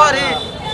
करी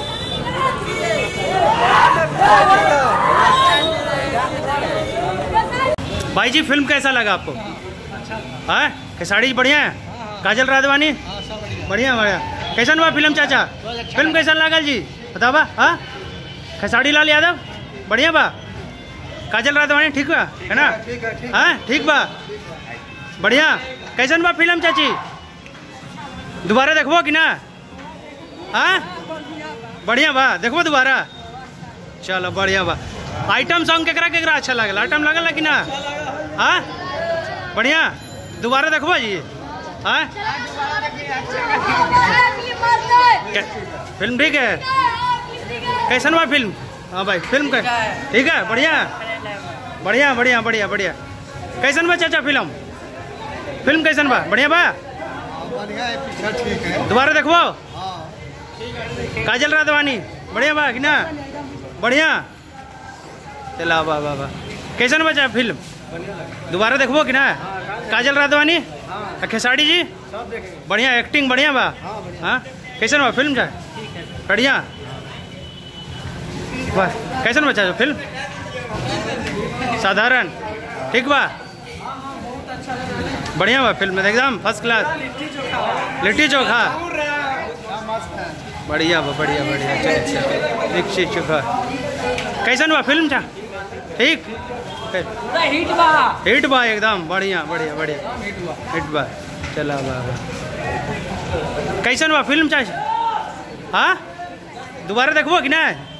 भाई जी फिल्म कैसा लगा आपको हाँ खेसाड़ी बढ़िया है काजल राधवानी बढ़िया बढ़िया कैसन बा फिल्म चाचा फिल्म कैसन लागल जी बतावा हाँ खेसाड़ी लाल यादव बढ़िया बा काजल राधवानी ठीक बा है ना ठीक है ठीक हाँ ठीक बा बढ़िया कैसन बा फिल्म चाची दोबारा देखबो कि ना हाँ बढ़िया बा देखबो दोबारा चलो बढ़िया बा आइटम सॉन्ग केकरा केकरा अच्छा लागल आइटम लागल कि ना हाँ बढ़िया दोबारा देखबो जी हाँ कै- फिल्म ठीक है कैसन बा फिल्म हाँ भाई फिल्म का ठीक है बढ़िया बढ़िया बढ़िया बढ़िया बढ़िया कैसन बा चाचा फिल्म फिल्म कैसन बा बढ़िया बा बढ़िया है पिक्चर ठीक है दोबारा देखबो हाँ काजल राधवानी बढ़िया बा कि ना बढ़िया चला वाह वाह वाह कैसन बचा फिल्म दोबारा देखबो कि ना काजल राधवानी आ खेसारी जी बढ़िया एक्टिंग बढ़िया बा हाँ कैसन बा फिल्म का बढ़िया वाह कैसन बचा जो फिल्म साधारण ठीक बा बढ़िया बा फिल्म एकदम फर्स्ट क्लास लिट्टी चोखा बढ़िया बा बढ़िया बढ़िया चल चल लिट्टी चोखा कैसन बा फिल्म था ठीक हिट बा हिट बा एकदम बढ़िया बढ़िया बढ़िया हिट बा चला बा बा कैसन बा फिल्म चाहे हाँ दोबारा देखबो कि ना